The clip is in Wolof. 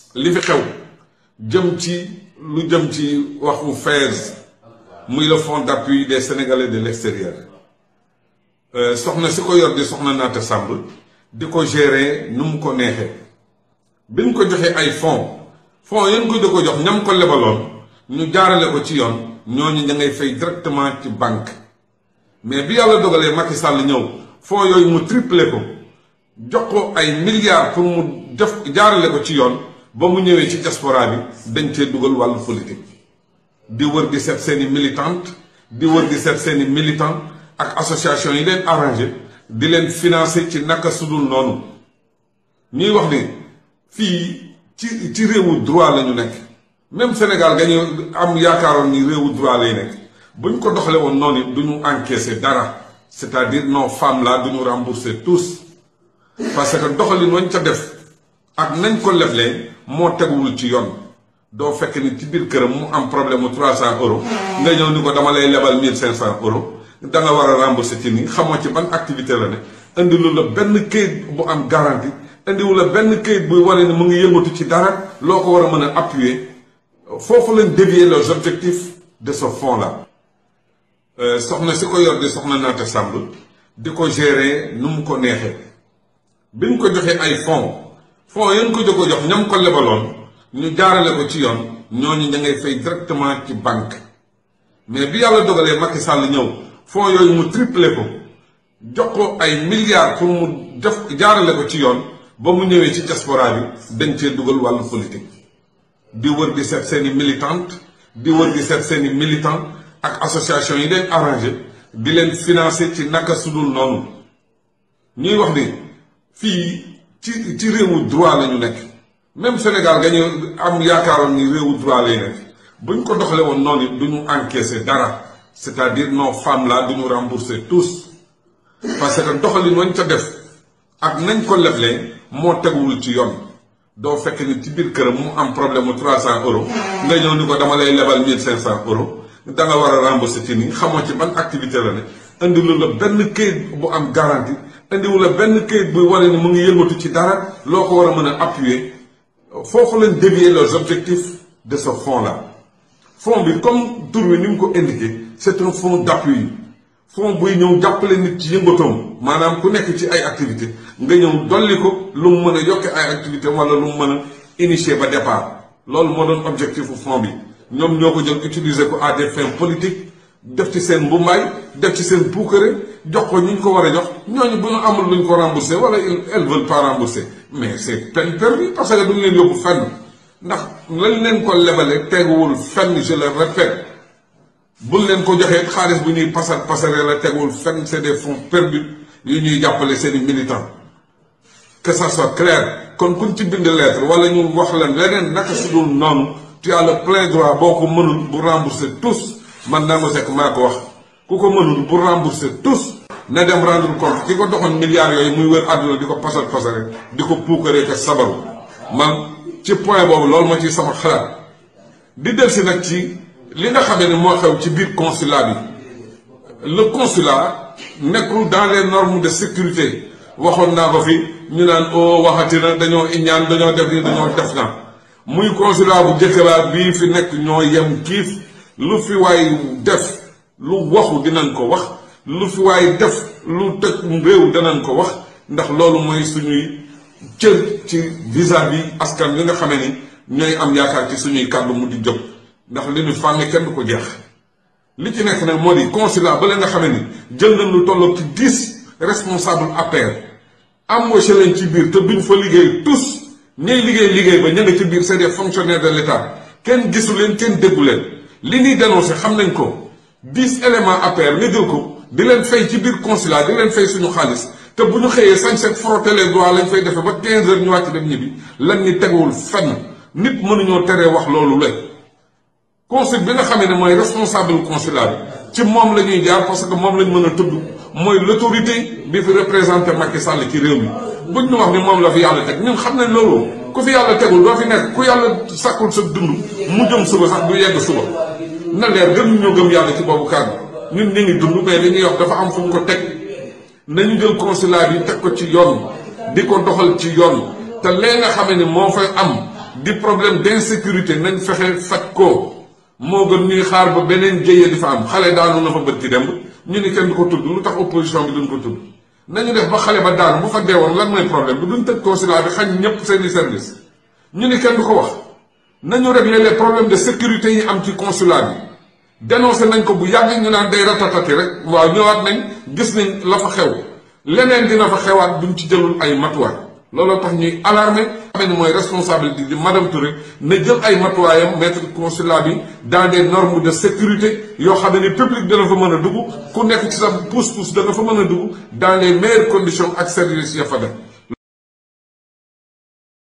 li fi xew jëm ci lu jëm ci waxu FAISE muy le fonds d'appui des sénégalais de l'extérieur soxna si ko yor di soxna Naata Samb di ko gérer nu mu ko neexee bi ñu ko joxee ay fonds fonds yéen ko di ko jox ñam ko lebaloon ñu jaarale ko ci yoon ñooñu ña ngay fay directement ci banque mais bi yàlla dogalee Macky Sall ñëw fonds yooyu mu triplé ko jox ko ay milliards pour mu def jaarale ko ci yoon ba mu ñëwee ci diaspora bi dañ cee dugal wàllu politique di wër di seet seeni militante di wër di seet seeni militant ak association yi leen arrangé di leen financer ci naka sudul noonu ñuy wax ni fii ci ci réewu droit la ñu nekk même Sénégal gañu am yaakaaroon ni réewu droit lay nekk bu ñu ko doxale woon noonu du ñu encaisser dara c'est-à-dire nos femmes là du ñu rembourser tous parce que doxalin wañ ca def ak nañ ko leblee moo teguwul ci yoon doo fekk ni ci biir këram mu am problème mu 300 euros nga ñëw ni ko dama lay lebal 1500 euros da nga war a rembourser ci nii xamoo ci ban activité la ne indilu la benn këyit bu am garantie indiwu la benn këyit buy wane ni mu ngi yëngatu ci dara loo ko war a mën a appuyer foofu lañ dévier les objectifs de ce fonds là soxna si ko yor di soxna Naata Samb di ko gérer nu mu ko neexee bi ñu ko joxee ay fonds fonds yéen ko ko jox ñam ko lebaloon ñu jaarale ko ci yoon ñooñu ña ngay fay directement ci banque mais bi yàlla dogalee Macky Sall ñëw fonds yooyu mu triplé ko jox ko ay milliards pour mu def jaarale ko ci yoon ba mu ñëwee ci diaspora bi dañ cee dugal wàllu politique di wër di seet seeni militante di wër di seet seeni militant ak association yi leen arrangé di leen financer ci naka sudul noonu ñuy wax ni fii ci ci réewu droit la ñu nekk même Sénégal ga ñu am yaakaaroon ni réewu droit lay nekk bu ñu ko doxale woon noonu du ñu encaisser dara c'est-à-dire nos femmes là du ñu rembourser tous parce que doxalin wañ ca def ak nañ ko leblee moo teguwul ci yoon doo fekk ni ci biir këram mu am problème mu 300 euros nga ñëw ni ko dama lay lebal 1500 euros da nga war a rembourser ci nii xamoo ci ban activité la ne indilu la benn këyit bu am garantie indiwu la benn këyit buy wane ni mu ngi yëngatu ci dara loo ko war a mën a appuyer foofu lañ dévier les objectifs de ce fonds là fonds bi comme tur wi ni mu ko indiqué c'est un fonds d'appui fonds buy ñëw jàppale nit ci yëngatoom maanaam ku nekk ci ay activité nga ñëw dolli ko lu mu mën a yokke ay activité wala lu mu mën a initier ba départ loolu moo doon objectif fonds bi ñoom ñoo ko jël utiliser ko à des fins politiques def ci seen mbumbaay def ci seen puukare jox ko ñu ñu ko war a jox ñooñu bu ñu amul luñ ko rembourser wala elles veulent pas rembourser mais c'est peine perdue parce que duñ leen yóbbu fenn ndax lañ leen ko lebale teguwul fenn je le répète buñ leen ko joxee xaalis bu ñuy pasar pasare la teguwul fenn c'est des fonds perdus yu ñuy jàppale seeni militants que ça soit clair kon kuñ ci bind lettre wala ñu wax leen leneen naka su dul noonu tu as le plein droit boo ko mënul bu rembourser tous man Nangu Seck maa ko wax ku ko mënul bu rembourser tous na dem rendre compte ki ko doxoon milliards yooyu muy wër àdduna di ko pasar pasare di ko puukaree ko sabaru man ci point boobu loolu ma ci sama xalaat di del si nag ci li nga xamee ne moo xew ci biir consulat bi le consulat nekkul dans les normes de sécurité waxoon naa ko fi ñu naan o waxati na dañoo iñaan dañoo def ni dañoo def na muy consulat bu jëkkëraat bii fi nekk ñoo yem kiif lu fi waay def lu waxu dinañ ko wax lu fi waay def lu tëj réew danañ ko wax ndax loolu mooy suñuy cër ci vis-à-vis askan wi nga xamee ni ñooy am yaakaar ci suñuy kàddu mu di jóg ndax li ñu fànn kenn du ko jeex li ci nekk nag moo di consulat ba la nga xamee ni jël nañ lu tolloog ci dix responsable APR embauché leen ci biir te duñ fa liggéey tous ñay liggéey liggéey ba ña nga ci biir c'est des fonctionnaires de l'État kenn gisu leen kenn déggu leen li ñuy dénoncé xam nañ ko dix éléments APR nga jël ko di leen fay ci biir consulat di leen fay suñu xaalis te bu ñu xëyee sañ set frotter les doigts lañ fay defee ba 15 heures ñu wàcc dem ñibbi lan ni teguwul fenn nit mënuñoo teree wax loolu la consul bi nga xamee ne mooy responsable consulat bi ci moom la ñuy jaar parce que moom lañ mën a tudd mooy l'autorité bi fi représenté Macky Sall ci réew mi buñ ñu wax ni moom la fi yàlla teg ñun xam nañ loolu ku fi yàlla tegul doo fi nekk ku yàlla sàkkul sa dund mu jëm suba sax du yegg suba na leer gën ñoo gëm yàlla ci boobu kàddu ñun ñu ngi dund mais li ñuy wax dafa am fu mu ko teg nañu jël consulat bi teg ko ci yoon di ko doxal ci yoon te lee nga xamee ni moo fay am di problème d'insécurité nañ fexe faj ko moo gën ñuy xaar ba beneen jëye di fa am xale daanu na fa bët ci demb ñu ni kenn du ko tudd lu tax opposition bi duñ ko tudd nañu def ba xale ba daanu bu fa deewoon lan mooy problème bi duñ tëj consulat bi xañ ñëpp seeni service ñu ni kenn du ko wax nañu régler les problèmes de sécurité yi am ci consulat bi dénoncé nañ ko bu yàgg ñu naan day ratatati rek waaw ñëwaat nañ gis nañ la fa xew leneen dina fa xewaat buñ ci jëlul ay matuwaay looloo tax ñuy alarmé xamee ni mooy responsabilité di madame Touré na jël ay matuwaayam mettre consulat bi dans des normes de sécurité yoo xam ne ni public dana fa mën a dugg ku nekk ci sa pousse-pousse dana fa mën a dugg dans les meilleures conditions ak services ya fa def